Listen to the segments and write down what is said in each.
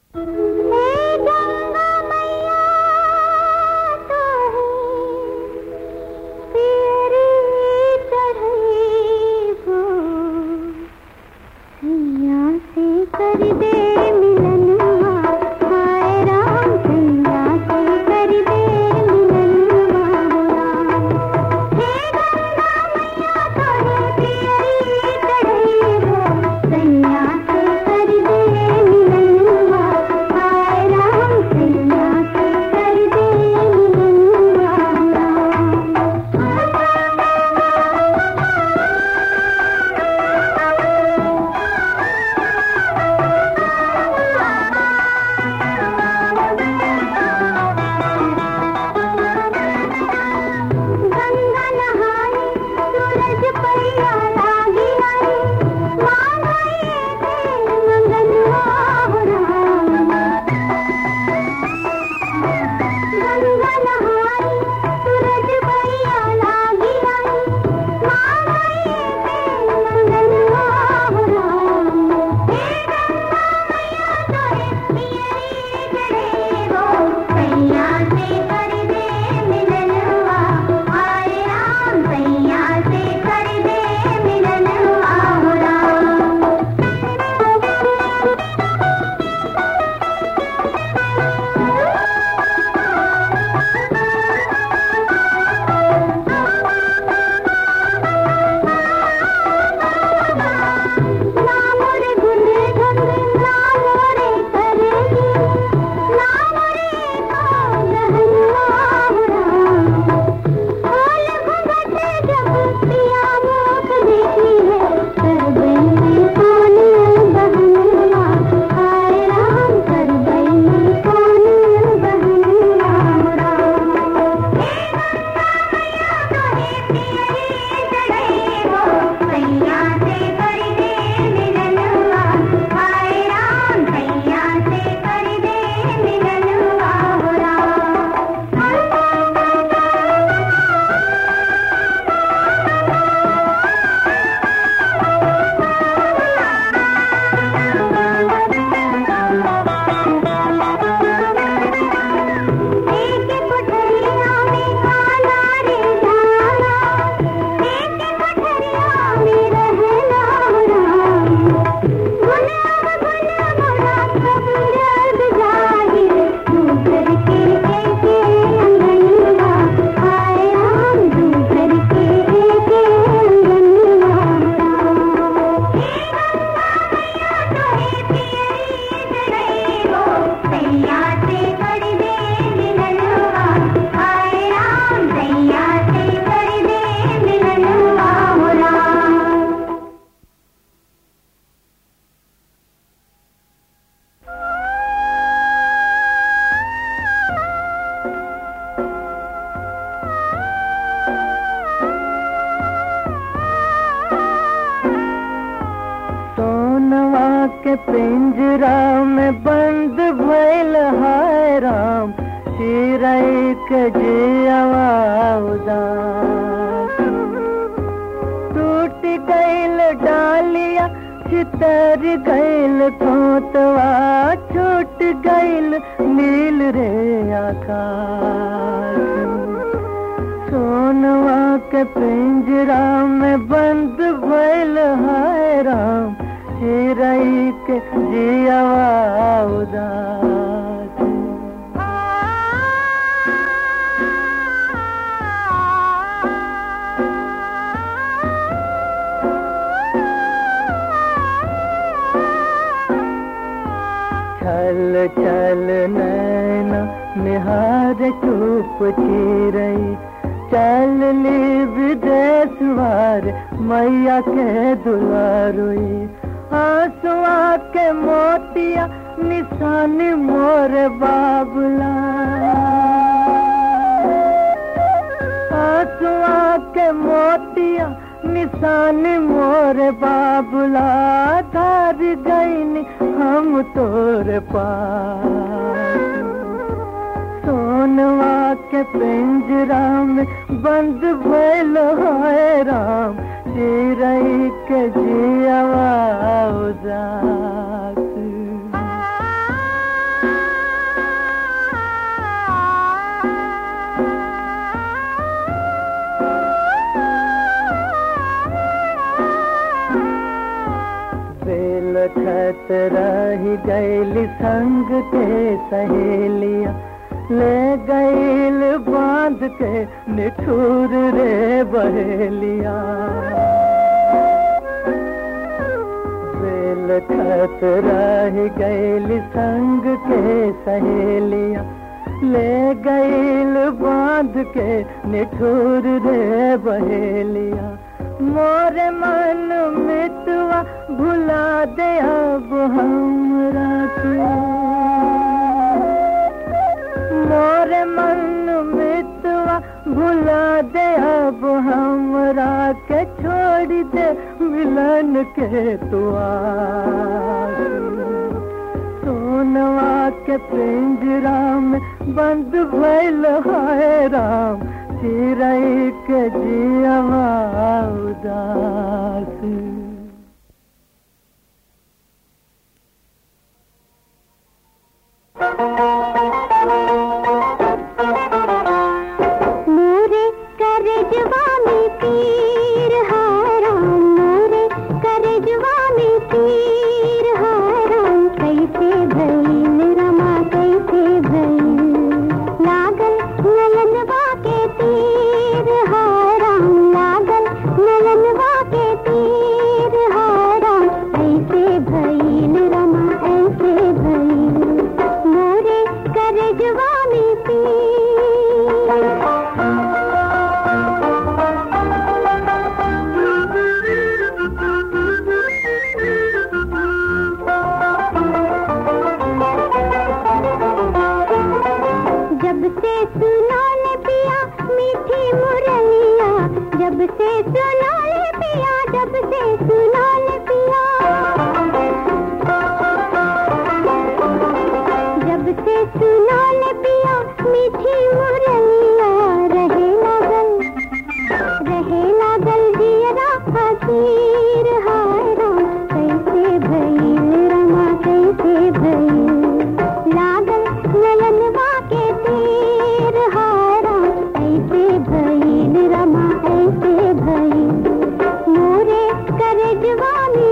के पिंजरा में बंद भइल हाय राम चिरई के जियवा उदास टूट गइल डालिया चितर गइल खोतवा छूट गइल नील रे आकाश सोनवा के पिंजरा में बंद भइल हाय राम चिरई के जियवा उदास छल छल नैना निहार चुप चिरई चल ली विदेश वार मैया के दुलारुई आंसुआ के मोतिया निशानी मोर बाबुला आंसुआ के मोतिया निशानी मोर बाबुला धार गईनी हम तोर पास सोनवा के पिंजरा में बंद भइल है राम चिरई के जियवा उदास रही गैली संग के सहेलिया ले गैल बांध के निठुर रे बहेलिया बेल खत रह गैल संग के सहेलिया ले गैल बांध के निठुर रे बहेलिया मोरे मन मितवा भुला दे अब हमरा तू मोरे मन मितवा भुला दे अब हमरा के छोड़ दे मिलन के तुआ सोनवा के पिंजरा में बंद भइल है राम चिरई के जियवा उदास मोरे करजवा में तीर हारा मोरे करजवा में तीर हारा कैसे भइल रमा कैसे भइल लागल नयनवा के तीर हारा लागल नयनवा के तीर हारा ऐसे भइल रमा ऐसे भइल मोरे करजवा में तीर जब से सुनो ले पिया मीठी मुरलिया जब से सुनो ले पिया जब से सुनो ले पिया जब से सुनो ले पिया मीठी मुरलिया रहे लागल रहे लागल जियरा फकीर हारा कैसे भइल रमा कैसे भइल लागल नयनवा के तीर हारा ऐसे भइल रमा ऐसे भइल मोरे करजवा में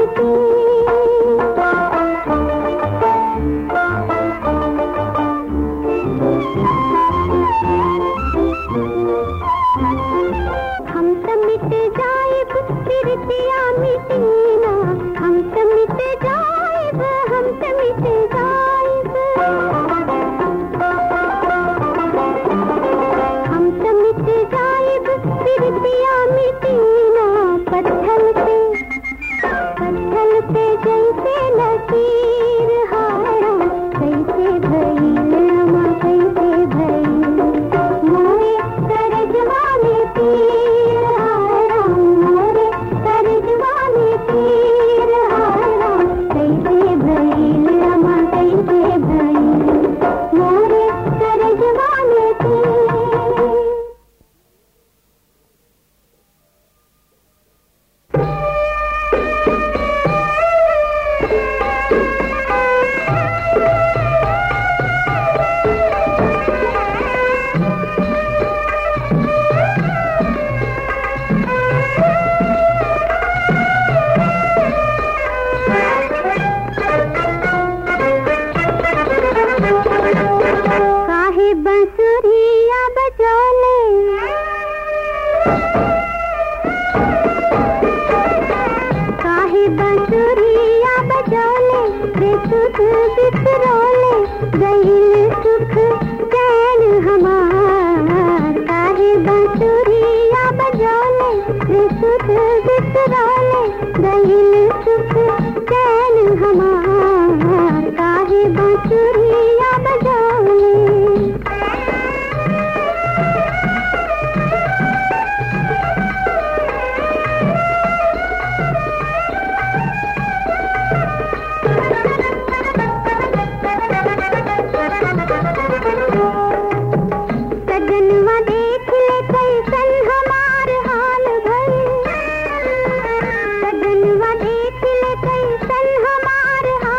हम तो मिट जाएब प्रीतिया मिटीना हम तो मिट जाएब हम तो मिट जाएब हम तो मिट जाएब प्रीतिया मिटीना पत्थर पे पत्थर पे जैसे लकीर हारा कैसे भइल रमा कैसे भइल मोरे करजवा में तीर हारा मोरे करजवा में तीर हारा कैसे भइल रमा कैसे भइल मोरे करजवा में तीर काहे बंसुरिया बजौले काहे बंसुरिया बजौले रे सुख बिसरोले गईल सुख चैन हमार काहे बंसुरिया बजौले रे सुख बिसरोले गईल सुख चैन हमार काहे बंसुरिया बजौले सजनवा देख ले कैसन हमार हाल भइल सजनवा देख ले कैसन हमार हाल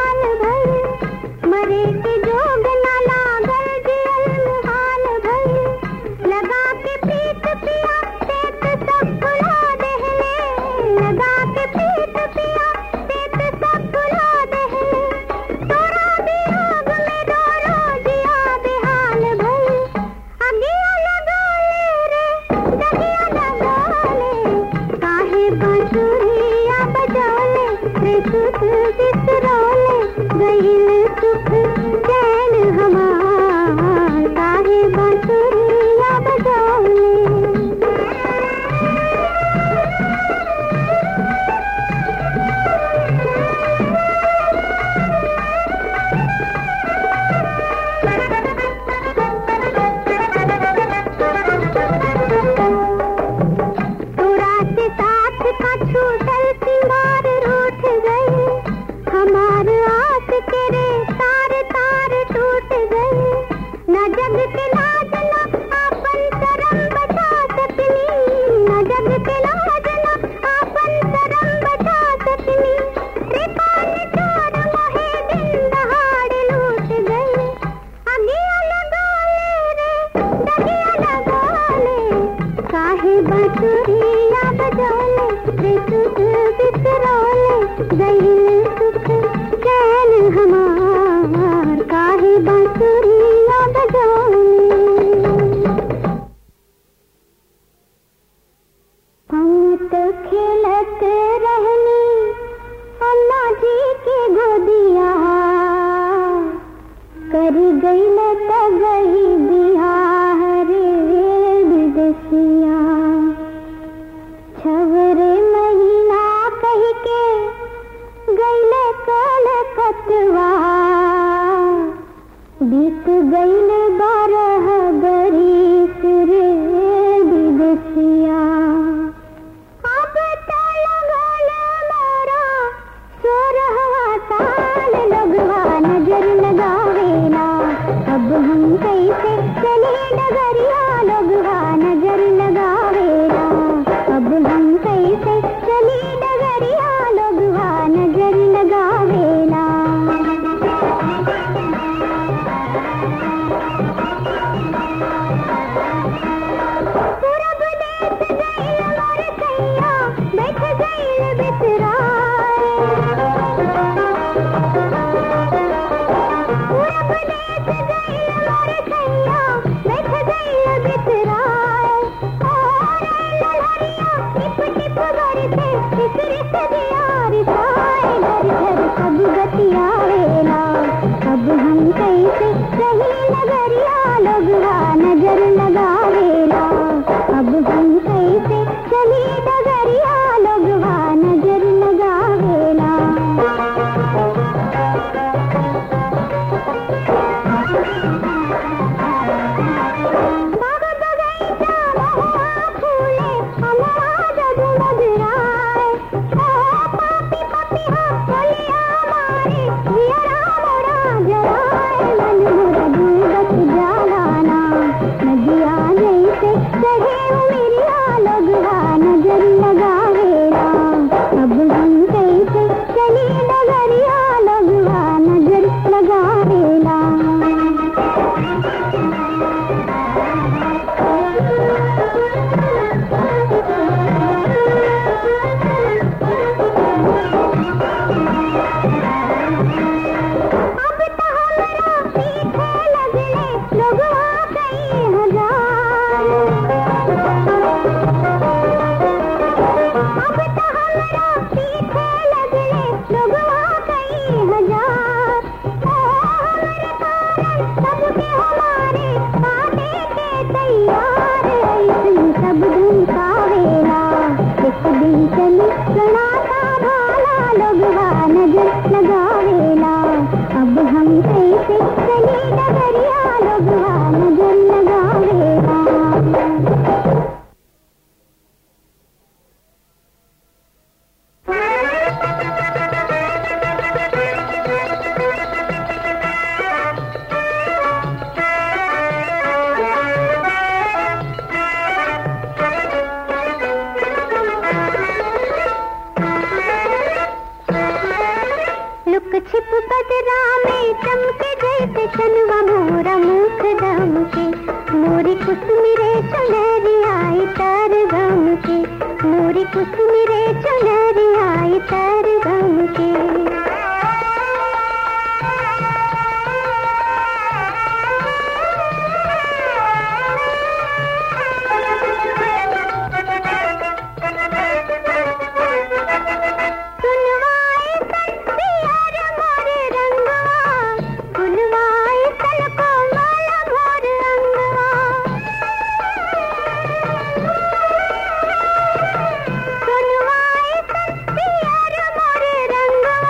बीत गईल बारह बरिस रे विदेशिया अब तो लगल मोरा सोरहवा साल लगवा नजर लगावेला अब हम कैसे चले डगरिया लगवा नजर लगावेला अब हम कैसे चले डगरिया लगवा नजर लगावेला पूरब देश गइल मोर सैया बैठ गइल बिसराए पूरब देश गइल मोर सैया बैठ गइल बिसराए और लहरिया टिप टिप बरसे फिक्र से दिया रिसाए घर घर सब गतिया वेला अब हम कैसे सही नगरिया लगवा नजर लगावेला अब हम कैसे चली नगरिया लगवा नजर लगावेला बाग बगैचा महुआ फूले अमवा जगमग राय ओ पापी पपिहा बोलिया मारे जियरा मोरा जराय मन मोरा डूबत जालाना नदिया जैसे चढ़े उमरिया लगवा नजर लगावेला अब हम कैसे चली नगरिया लगवा नजर लगावेला अब तो हमरा पीछे लगले लोगवा कई हजार अब तो हमरा पीछे लगले लोगवा कई हजार ओ हमरे कारण सबके हमारे काटे के तैयार ऐसन सब दिन का वेला एक दिन चली सनाता भाला लोगवा नजर लगावेला अब हम कैसे चली डगरिया लोगवा नजर लगावेला लुक छिप बदरा में चमके जैसे चनवा मोरा मुख दम के मोरी कुसुमिरे चुनरी आई तर गम के मोरी कुसुमिरे चुनरी आई तर गम के सुनवाए सन पियर मोर रंगवा सुनवाए सन कोमल मोर अंगवा सुनवाए सन पियर मोर रंगवा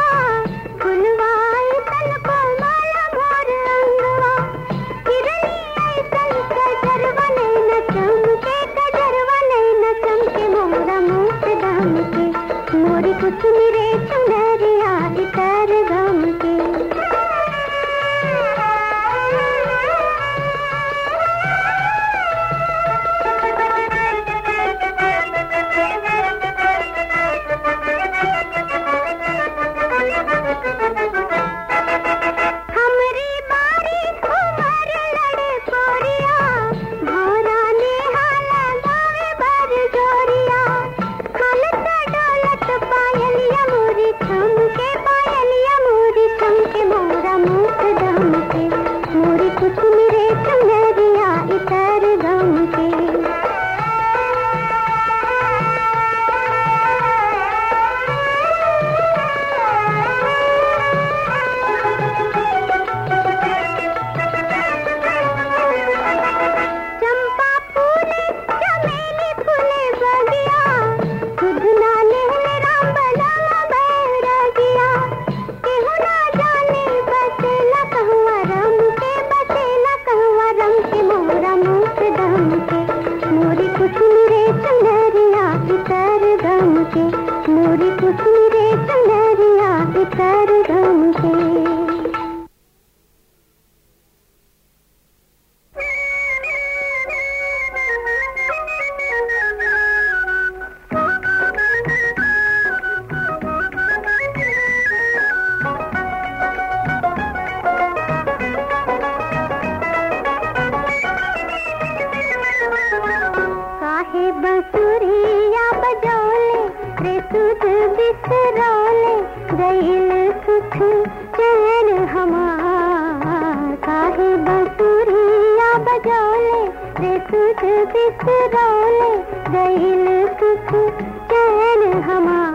तुझ बिसरौले गईल सुख चैन हमार